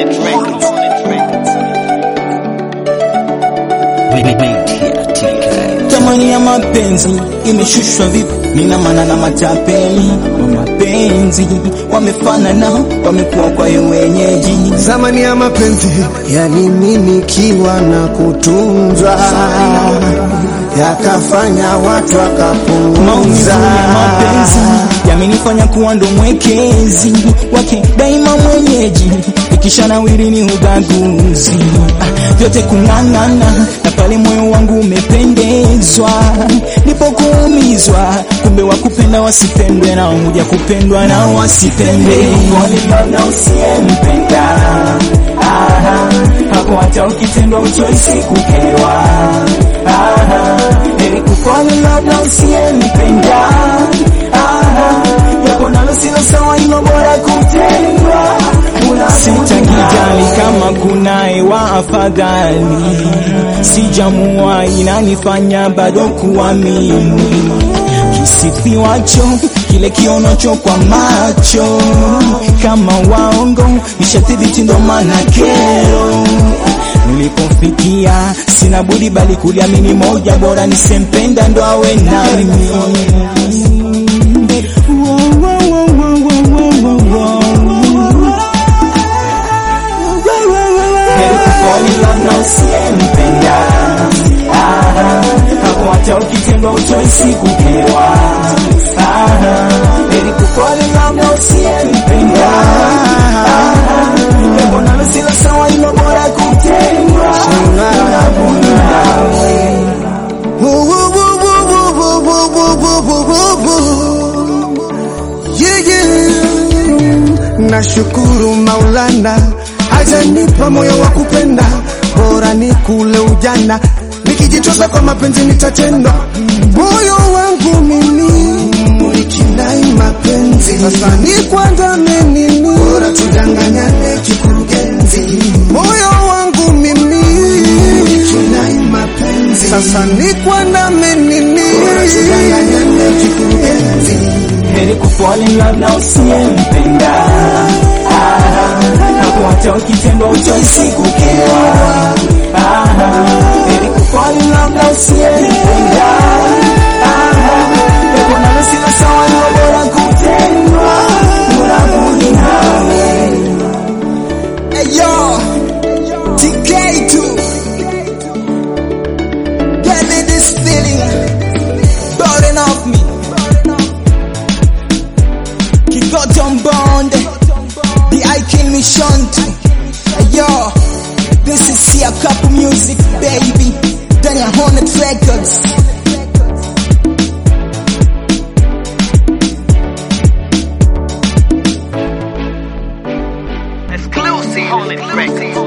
Hornet Records. Thamani ya mapenzi imeshushwa vipi? Nina maana na matapeli wa mapenzi wamefanana, wamekuwa kwa wenyeji. Zamani ya mapenzi yalimilikiwa na kutunzwa, yakafanya watu Maumivu wakapunguza ya mapenzi yamenifanya kuwa ndo mwekezi wake daima mwenyeji, ikisha nawiri ni ubaguzi ah, vyote kung'ang'ana, na pale moyo wangu umependezwa ndipo kuumizwa. Kumbe wakupenda wasipendwe, na huja kupendwa na wasipende. Pole na usiyempenda Aha, hapo hata ukitendwa uchoisi kukewa Aha, heri kufanya labda usiyempenda Aha, japo nalo silo sawa, ilo bora kutendwa. Sitakijali kama kunaye wa afadhali, sijamua inanifanya bado kuamini kisifiwacho kile kionocho kwa macho kama waongo ishathibiti, ndo maana kero nilipofikia sina budi bali kuliamini moja, bora nisempenda ndo awe nami. Heri kufall in love na usiyempenda. Aha, hapo hata ukitendwa uchoisi kukewa. Aha, heri kufall in love na usiyempenda. Aha, jambo nalo silo sawa, ilo bora kutendwa. Yeah, yeah. Nashukuru Maulana hajanipa moyo wa kupenda, bora ni kule ujana, nikijitosa kwa mapenzi nitatendwa. Moyo wangu mimi ulikinai mapenzi, sasa ni kwanza menini, bora tudanganyane kikurugenzi. Moyo wangu mimi ulikinai mapenzi, sasa ni kwanza menini, bora tudanganyane kikurugenzi. Heri kufall in love na usiyempenda. Aha, hapo hata ukitendwa uchoisi kukewa. Aha, heri kufall in love na usiyempenda. Aha, japo nalo silo sawa, ilo bora kutendwa. Unabudi nawe. Hey yo, TK2. Get me this feeling, burden off me. Kigoton Bond, the Icon Mission. Yo, this is Sia Couple Music, baby. Daniel Hornet Records. Exclusive Hornet Records.